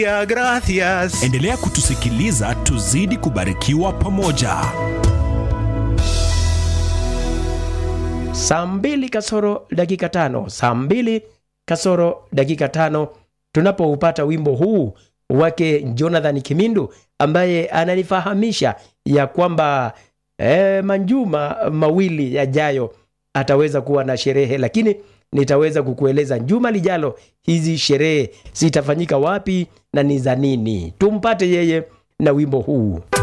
Gracias. Endelea kutusikiliza tuzidi kubarikiwa pamoja. saa mbili kasoro dakika tano saa mbili kasoro dakika tano tunapoupata wimbo huu wake jonathan kimindu ambaye ananifahamisha ya kwamba eh, manjuma mawili yajayo ataweza kuwa na sherehe lakini nitaweza kukueleza juma lijalo hizi sherehe zitafanyika wapi na ni za nini tumpate yeye na wimbo huu